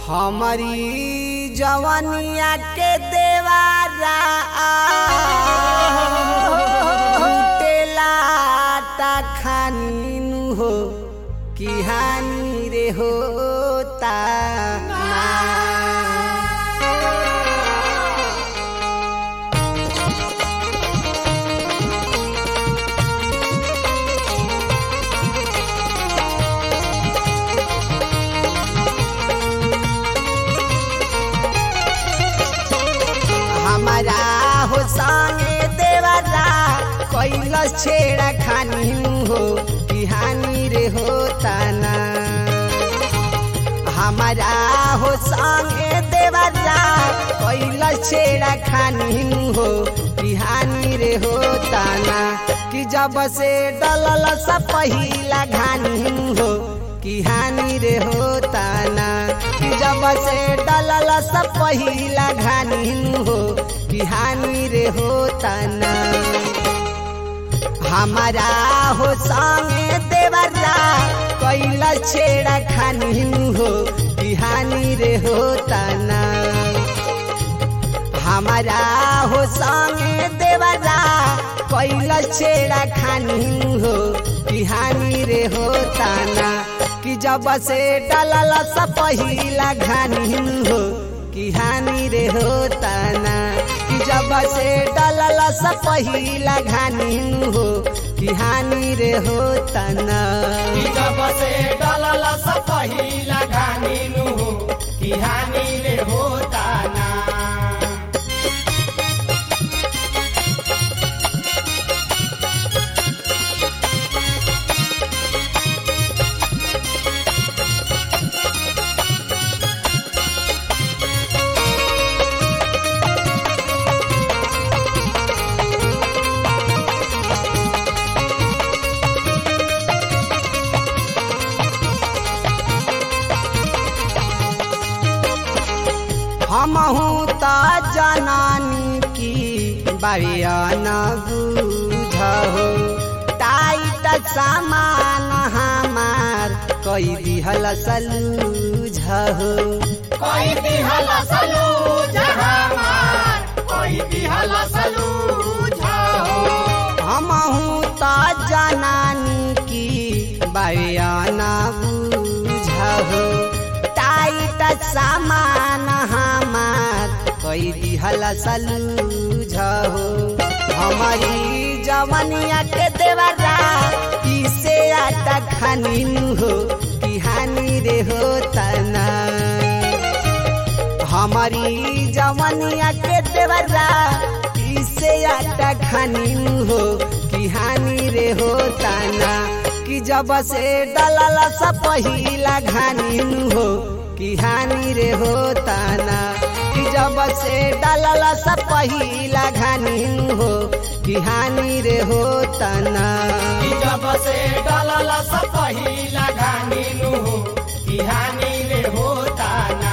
हमारी जवनिया के देवारा टेला खानी हो कि हानि रे होता ना हमारा हो संगे देवरा कैलस छेड़ा खानी हो कि हानि रे होता ना हमारा हो संगे देवरा कैलस छेड़ा खानी हो कि हानि रे होता ना कि जब से डलल सा पहिला घानी हो कि हानि रे होता ना कि जब से डलल सा पहिला घानी हो कि हानि रे होता ना हमारा हो संगे देवरा कैला छेड़ा खानी हो कि हानि रे होता ना हमारा हो संगे देवरा कैला छेड़ा खानी हो कि हानि रे होता ना कि जब से डलल सा पहिला घानी हो कि हानि रे होता ना कि जब से डलल सा पहिला घानी हो कि हानि रे होता ना कि जब से डलल स पहिला घानी नु कि हानि रे होता ना हमहू त जनानी की बरियान बुझहो टाइट सामान हमार कई दिहल सलूझहो कोई दिहल सलू जहामार कोई दिहल सलू झाओ हमहू त जनानी की बरियान बुझहो टाइट सामान हमार कई दिहल सलूझहो हमारी जवनिया के देवरा इसे आटा खानी हो कि हानि रे होता ना हमारी जवनिया के देवरा इसे आटा खानी हो कि हानि रे होता ना कि जब से डलल सा पहिला घानी हो कि हानि रे होता ना कि जब से डलल सा पहिला घानी हो कि हानि रे होता ना कि जब से डलल स पहिला घानी नु कि हानि रे होता ना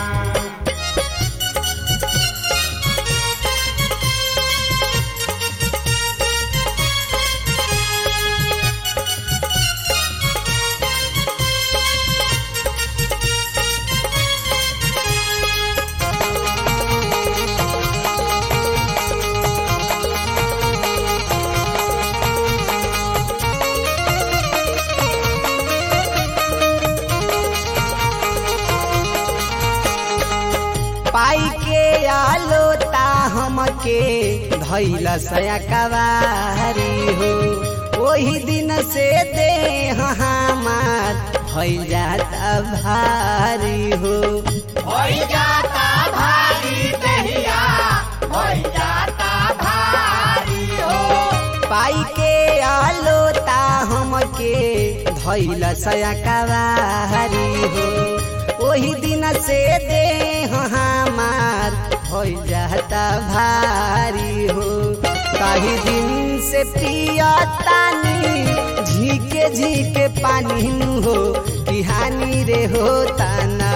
पाई के आलोता हमके धैल सया कवारी हो वही दिन से दे हमार भइल जाता भारी हो होई जाता भारी दहिया होई जाता भारी हो पाई के आलोता हमके धैल सया कवारी हो वही दिन से दे हमार हो जाता भारी हो कहीं दिन से पियतानी झीके झीके पानी हो कि हानि रे होता ना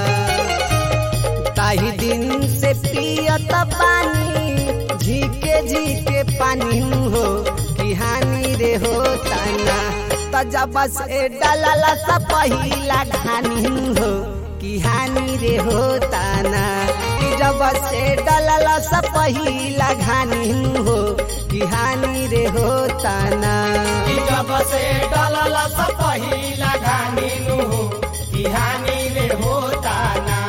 ताही दिन से पियत पानी झीके झीके पानी हो कि हानि रे होता ना त जब से डलल सा पहिला घानी हो कि हानि रे होता ना कि जब से डलल सा पहिला घानी हो कि हानि रे होता ना कि जब से डलल सा पहिला घानी नु हो कि हानि रे होता ना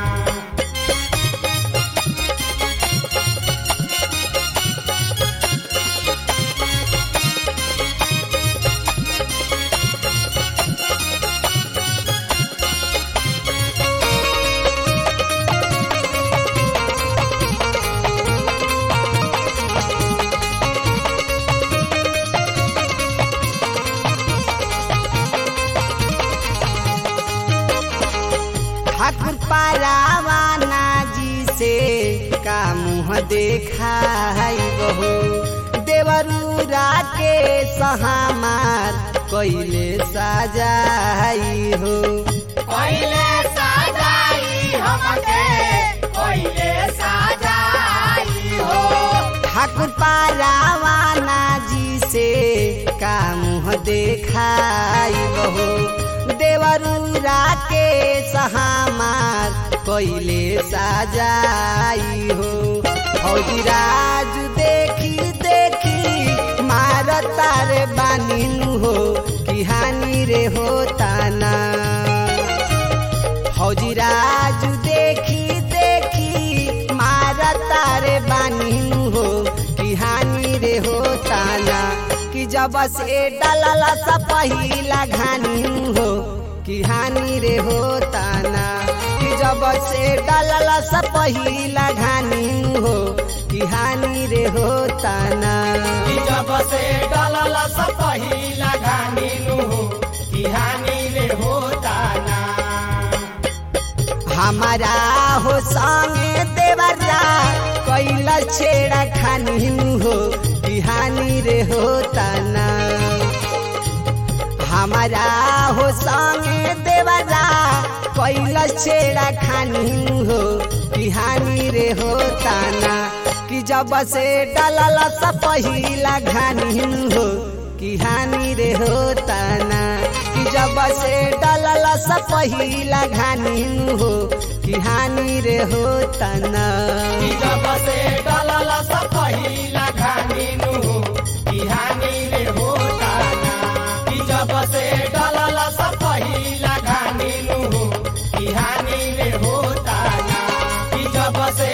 ठाकुर पारावाना जी से का मुँह देखाई बहो देवरूरा के सहामार कैले साजाई हो पहिले साजाई हमके पहिले साजाई हो ठाकुर पारावाना जी से का मुँह देखाई बहो देवरूरा के सहामार कैले साजाई हो फौजी राजू देखी देखी मार तारे बानिनु हो कि हानि रे होता ना फौजी राजू देखी देखी मार तारे बानिनु हो कि हानि रे होता ना कि जब से डलल सा पहिला घानी हो कि हानि रे होता ना कि जब से डलल सा पहिला घानी हो कि हानि रे होता ना कि जब से डलल सा पहिला घानी नु हो कि हानि रे होता ना हमारा हो संगे देवरा कैला छेड़ा खानी हो कि हानि रे होता ना हमारा हो संगे देवरा कैला छेड़ा खानी हो कि हानि रे होता ना कि जब से डलल सा पहिला घानी हो कि हानि रे होता ना कि जब से डलल सा पहिला घानी हो कि हानि रे होता ना कि जब से डलल सा पहिला घानी नु हो कि हानि रे होता ना कि जब से डलल सा पहिला घानी नु हो कि हानि रे होता ना कि जब से